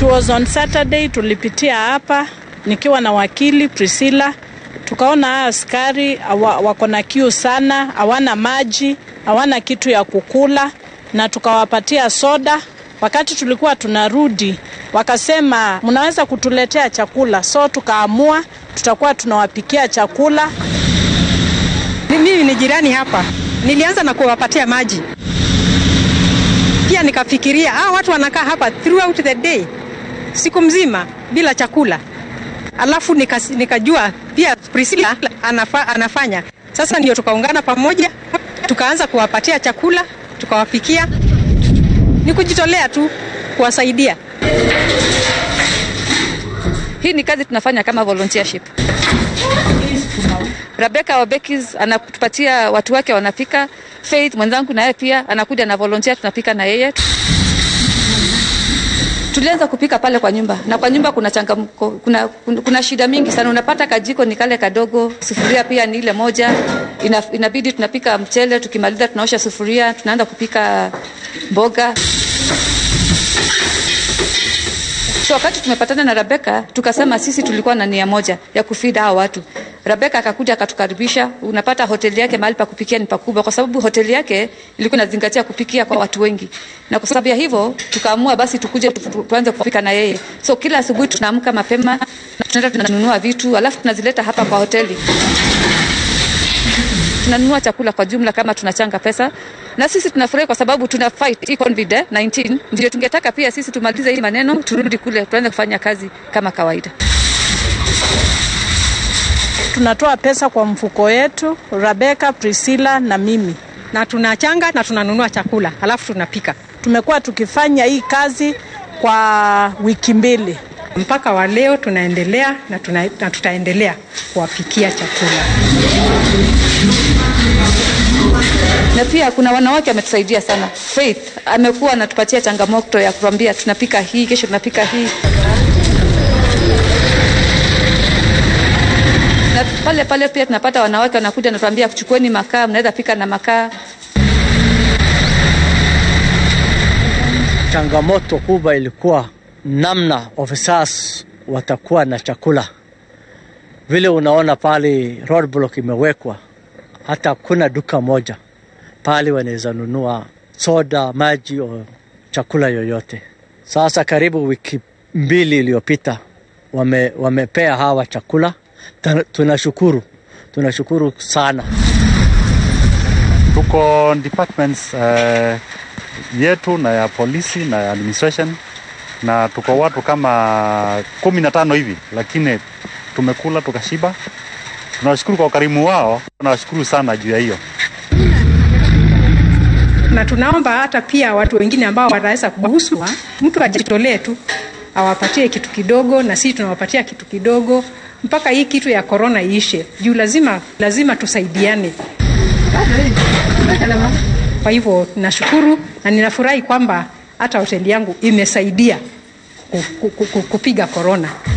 was on Saturday, tulipitia hapa nikiwa na wakili Priscilla, tukaona haa askari wako na kiu sana, hawana maji, hawana kitu ya kukula, na tukawapatia soda. Wakati tulikuwa tunarudi, wakasema mnaweza kutuletea chakula, so tukaamua tutakuwa tunawapikia chakula. Mimi ni jirani hapa, nilianza na kuwapatia maji pia nikafikiria ah, watu wanakaa hapa throughout the day, siku mzima bila chakula, alafu nika, nikajua pia Priscilla anafa, anafanya. Sasa ndio tukaungana pamoja, tukaanza kuwapatia chakula, tukawapikia. Ni kujitolea tu kuwasaidia. Hii ni kazi tunafanya kama volunteership. Rebecca Wabekis anatupatia watu wake wanapika. Faith mwenzangu naye pia anakuja na volunteer, tunapika na yeye. Tulianza kupika pale kwa nyumba, na kwa nyumba kuna changamko, kuna, kuna, kuna shida mingi sana. Unapata kajiko ni kale kadogo, sufuria pia ni ile moja. Ina, inabidi tunapika mchele, tukimaliza tunaosha sufuria, tunaanza kupika mboga. So wakati tumepatana na Rebecca tukasema sisi tulikuwa na nia moja ya kufida hao watu. Rebecca akakuja akatukaribisha. Unapata hoteli yake mahali pa kupikia ni pakubwa, kwa sababu hoteli yake ilikuwa inazingatia kupikia kwa watu wengi, na kwa sababu ya hivyo tukaamua basi tukuje tu, tuanze kupika na yeye. So kila asubuhi tunaamka mapema na tunaenda tunanunua vitu, alafu tunazileta hapa kwa hoteli tunanunua chakula kwa jumla kama tunachanga pesa na sisi tunafurahi kwa sababu tuna fight hii COVID 19. Ndio tungetaka pia sisi tumalize hii maneno, turudi kule tuanze kufanya kazi kama kawaida. Tunatoa pesa kwa mfuko yetu, Rebecca, Priscilla na mimi, na tunachanga na tunanunua chakula halafu tunapika. Tumekuwa tukifanya hii kazi kwa wiki mbili mpaka wa leo tunaendelea na, tuna, na tutaendelea kuwapikia chakula na pia kuna wanawake wametusaidia sana. Faith amekuwa anatupatia changamoto ya kutuambia tunapika hii, kesho tunapika hii. Na pale pale pia tunapata wanawake wanakuja natuambia kuchukueni makaa, mnaweza pika na makaa. Changamoto kubwa ilikuwa namna officers watakuwa na chakula. Vile unaona pale roadblock imewekwa, hata kuna duka moja pale wanaweza nunua soda, maji o chakula yoyote. Sasa karibu wiki mbili iliyopita wame, wamepea hawa chakula. Tunashukuru, tunashukuru sana. Tuko departments uh, yetu na ya polisi na ya administration na tuko watu kama kumi na tano hivi, lakini tumekula tukashiba. Tunawashukuru kwa ukarimu wao, tunawashukuru sana juu ya hiyo na tunaomba hata pia watu wengine ambao wanaweza kuguswa, mtu ajitolee tu awapatie kitu kidogo, na sisi tunawapatia kitu kidogo mpaka hii kitu ya korona iishe, juu lazima lazima tusaidiane. Kwa hivyo nashukuru na ninafurahi kwamba hata hoteli yangu imesaidia kupiga korona.